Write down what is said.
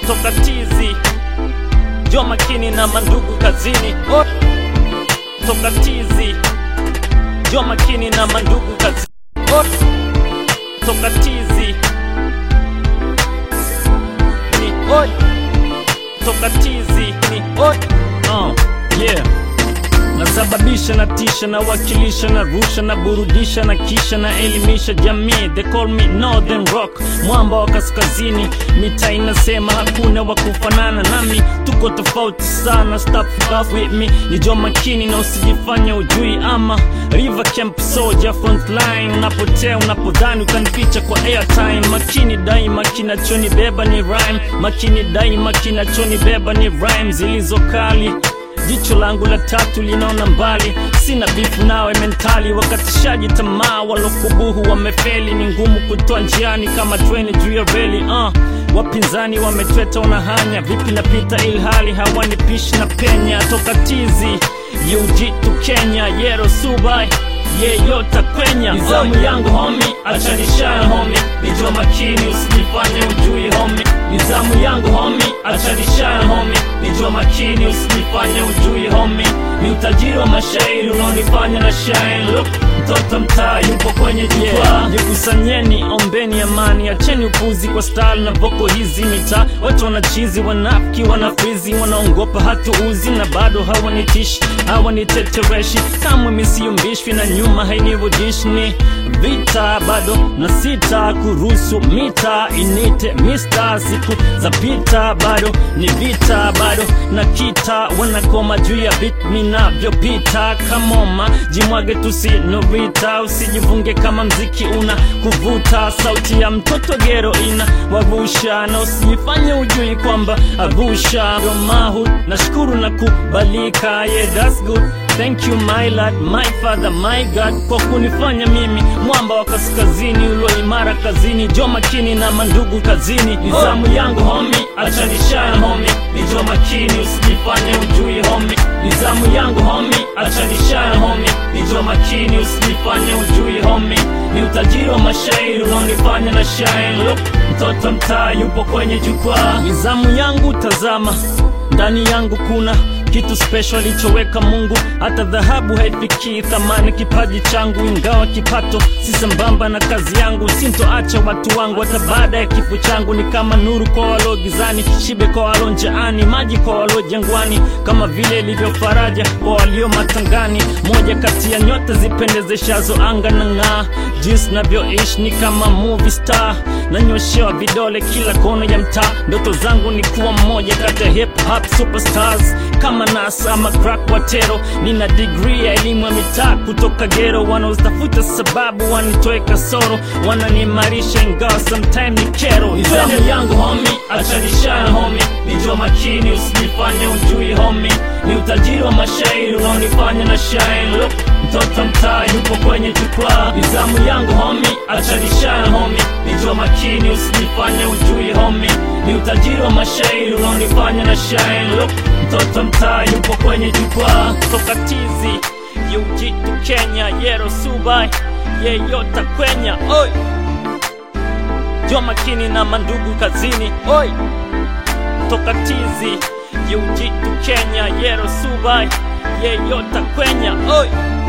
toka tizi jo makini na mandugu kazini Oi. toka tizi jo makini na mandugu kazini Oi. toka tizi ni Oi. toka tizi ni Oi. Uh, yeah nasababisha na tisha na wakilisha na rusha na burudisha na kisha na elimisha jamii they call me northern rock mwamba wa kaskazini mita inasema hakuna wa kufanana nami tuko tofauti sana stop off with me ni jo makini na usijifanye ujui ama river camp soldier front line unapotea unapodhani ukanificha kwa airtime makini daima kinachonibeba ni rhyme makini daima kinachonibeba ni rhyme zilizokali jicho langu la tatu linaona mbali sina bifu nawe mentali wakatishaji tamaa walokubuhu wamefeli ni ngumu kutoa njiani kama treni juu ya reli uh. wapinzani wametweta wanahanya vipi napita ilhali hawanipishi na penya toka tizi yujitu kenya yero subai yeyota kwenya nizamu yangu homi achanishaya homi nijua makini usijifanye ujui homi nizamu yangu homi achanishaya homi nijua makini usijifanye ujui homi ni utajiri wa mashairi unaonifanya na shine look mtoto mtaa yupo kwenye jukwaa yeah. jikusanyeni ombeni amani acheni upuzi kwa style na voko hizi mitaa watu wanachizi wanafiki wanafrizi wanaongopa hatuuzi na bado hawanitishi hawanitetereshi kamwe misiyumbishwi na nyuma hainirudishi ni vita bado na sita kuruhusu mita inite mista siku za pita bado ni vita bado na kita wanakoma juu ya bit minavyopita kamoma jimwage tusinovita usijivunge kama mziki una kuvuta sauti ya mtoto gero ina wavusha na usijifanye ujui kwamba avusha romahu nashukuru na kubalika yeah, that's good Thank you my lord, my father, my God kwa kunifanya mimi mwamba wa kaskazini ulo imara kazini, jo makini na mandugu kazini. Nizamu yangu homi, achanishaya homi, ni jo makini usijifanye ujui homi. Nizamu yangu homi, achanishaya homi, ni jo makini usijifanye ujui homi. Ni utajiri wa mashairi unaonifanya na shine. Look, mtoto mtaa yupo kwenye jukwaa. Nizamu yangu tazama, ndani yangu kuna kitu special alichoweka Mungu, hata dhahabu haifikii thamani kipaji changu, ingawa kipato si sambamba na kazi yangu. Sintoacha watu wangu hata baada ya kifo changu, ni kama nuru kwa walio gizani, shibe kwa walio njaani, maji kwa walio jangwani, kama vile ilivyo faraja kwa walio matangani. Moja kati ya nyota zipendezeshazo anga na ng'aa, jinsi navyoishi ni kama movie star, nanyoshewa vidole kila kona ya mtaa. Ndoto zangu ni kuwa mmoja kati ya hip hop superstars kama Nas ama crack watero. Nina degree ya elimu ya mitaa kutoka gero, wanaotafuta sababu wanitoe kasoro, wananiimarisha ingawa sometime ni kero. Nizamu yangu homi, achanishaya homi, nijua makini usijifanye ujui homi, ni utajiri wa mashairi unaonifanya na shine. Look, mtoto mtaa yupo kwenye jukwaa. Nizamu yangu homi, achanishaya homi, nijua makini usijifanye ujui homi, ni utajiri wa mashairi unaonifanya na shine. Look, mtoto mtaa yupo kwenye jukwaa toka tizi yujitu Kenya yero subai yeyota kwenya oi jua makini na mandugu kazini oi toka tizi yujitu Kenya yero subai yeyota kwenya oi